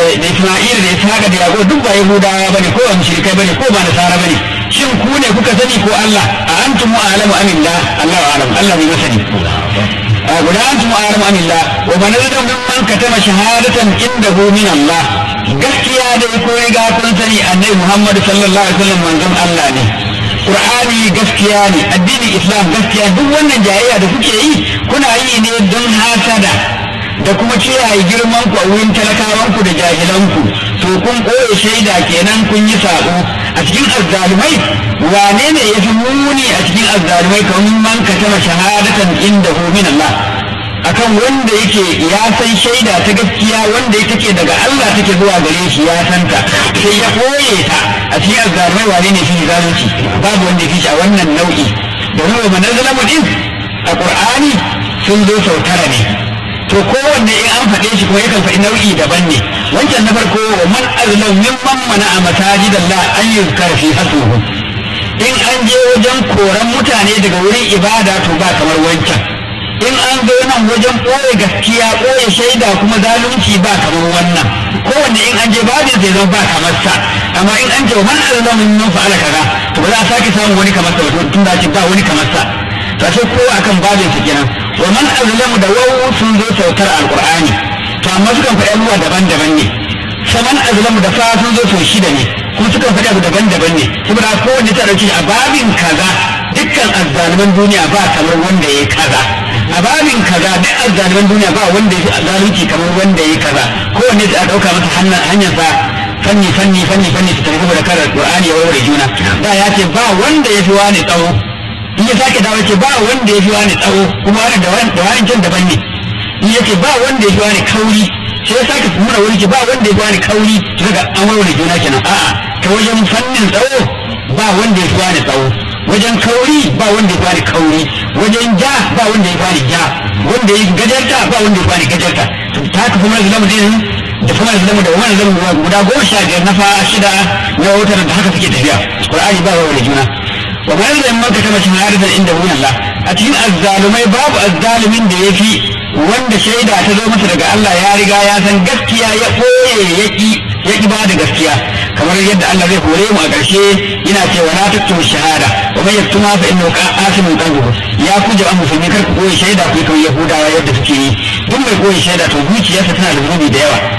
Isma'il da Ishaq da Yaqub duk ba Yahudawa bane ko ba mushrikai bane ko ba nasara bane shin ku ne kuka sani ko Allah a antum a'lamu amillah Allah a'lam Allah ne masani guda antum a'lamu amillah wa man yadda mimman katama shahadatan indahu min Allah gaskiya dai ko riga kun sani annabi Muhammad sallallahu alaihi wasallam manzon Allah ne Qur'ani gaskiya ne addinin Islam gaskiya duk wannan jayayya da kuke yi kuna yi ne don hasada da kuma kiyaye girman ku a wurin talakawanku da jahilanku to kun ɓoye shaida kenan kun yi sabo a cikin azzalumai wane ne ya fi muni a cikin azzalumai kamar man ka tama shahadatan inda hu min Allah akan wanda yake ya san shaida ta gaskiya wanda take daga Allah take zuwa gare shi ya santa sai ya ɓoye ta a cikin azzalumai wane ne fi zalunci babu wanda ya fi shi a wannan nau'i domin wa manazalamu din a Qur'ani sun zo sau tara ne to kowanne in an faɗe shi kuma yakan faɗi nau'i daban ne wancan na farko wa man azlam mimman mana a masajid Allah an yuzkar fi hasuhu in an je wajen koran mutane daga wurin ibada to ba kamar wancan in an zo nan wajen ɓoye gaskiya ɓoye shaida kuma zalunci ba kamar wannan kowanne in an je babin zai zama ba kamar sa amma in an ce wa man azlam mimman fa'ala kaza to ba za a sake samun wani kamar sa ba tun da ce ba wani kamar sa to sai kowa akan babin sa kenan wa man azlamu da wawu sun zo sautar alqur'ani to amma sukan faɗi abubuwa daban-daban ne saman azlamu da fa sun zo sau shida ne kuma sukan faɗi abu daban-daban ne saboda kowanne ta ɗauki a babin kaza dukkan azzaliman duniya ba kamar wanda ya kaza a babin kaza duk azzaliman duniya ba wanda ya fi zalunci kamar wanda ya kaza kowanne ta ɗauka masa hanyar sa fanni fanni fanni fanni su tafi da karar qur'ani ya warware juna da ya ce ba wanda ya fi wani tsawo in ya sake dawo ce ba wanda ya fi wani tsawo kuma wani da wani da wani can daban ne in ya ce ba wanda ya fi wani kauri sai ya sake nuna wani ce ba wanda ya fi wani kauri to daga an warware juna kenan a'a ta wajen fannin tsawo ba wanda ya fi wani tsawo wajen kauri ba wanda ya fi wani kauri wajen ja ba wanda ya fi wani ja wanda ya gajarta ba wanda ya fi wani gajarta ta haka kuma zalamu din da kuma zalamu da wani zalamu guda goma sha biyar na fa shida na wutar da haka suke tafiya qur'ani ba warware juna wa bayan da maka ta mace harifar inda wurin Allah a cikin azzalumai babu azzalumin da ya fi wanda shaida ta zo masa daga Allah ya riga ya san gaskiya ya ɓoye ya ƙi ya ƙi ba da gaskiya kamar yadda Allah zai hore mu a ƙarshe yana cewa na tattu shahada wa man yaktuma fa innahu qasimun qalbuhu ya ku jama'a musulmi kar ku ɓoye shaida ku kan yahudawa yadda suke yi duk mai ɓoye shaida to zuciyarsa tana da zunubi da yawa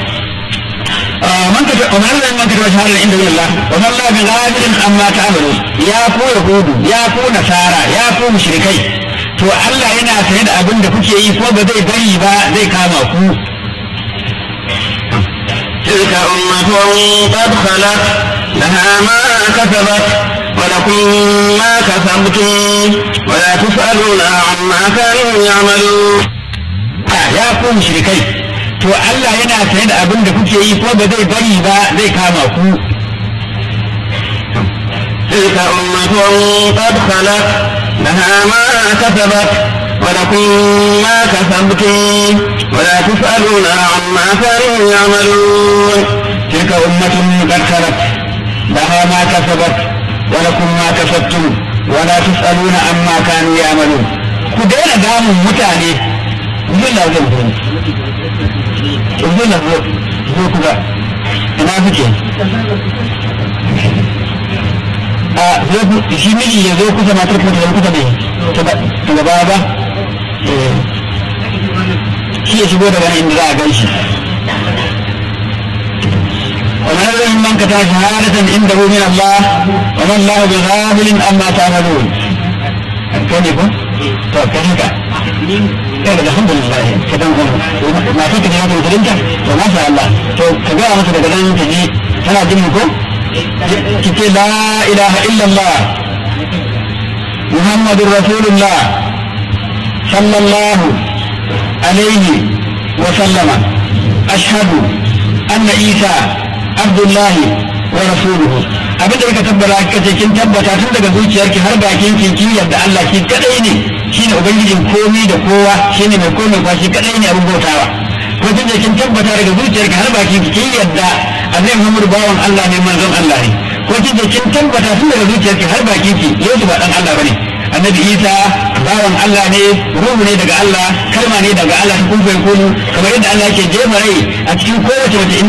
من كتب ومن لم من كتب شهادة عند الله وما الله بغافل عما تعملون يا كو يهود يا كو نصارى يا كو مشركي to Allah yana sane da abin da kuke yi ko ba zai bari ba zai kama ku تلك أمة قد خلت لها ما كسبت ولكم ما كسبتم ولا تسألون عما كانوا يعملون ya ku mushrikai to Allah yana sane da abin da kuke yi ko ba zai bari ba zai kama ku تلك أمة قد خلت لها ما كسبت ولكم ما كسبتم ولا تسألون عما كانوا يعملون تلك أمة قد خلت لها ما كسبت ولكم ما كسبتم ولا تسألون عما كانوا يعملون ku daina damun mutane zai na zan zo zai na zo zo ku ga ina kuke a zo ku shi miji ya zo kusa matar ku da kusa ne ta gaba ba shi ya shigo daga nan inda za a gan shi ومن الذي من كتب شهادة عنده من الله وما الله بغافل عما تعملون كان يكون to kai haka kai da alhamdulillah ka dan kuma na so ka ji haka musulunta to masha Allah to ka ga masa daga nan ta ji tana jin ko ki ce la ilaha illallah muhammadur rasulullah sallallahu alaihi wa sallama ashhadu anna isa abdullahi wa rasuluhu abinda ka tabbata ka ce kin tabbata tun daga zuciyarki har bakin kin kin yarda Allah shi kadai ne shine ubangijin komai da kowa shine mai komai kwa shi kadai ne abin bautawa ko tun da kin tabbata daga zuciyarki har bakin kin yarda Annabi Muhammad bawan Allah ne manzon Allah ne ko kin da kin tabbata tun daga zuciyarki har bakin ki Yesu ba dan Allah bane Annabi Isa bawan Allah ne ruhu ne daga Allah kalma ne daga Allah kun fa kunu kamar yadda Allah yake jefa rai a cikin kowace mace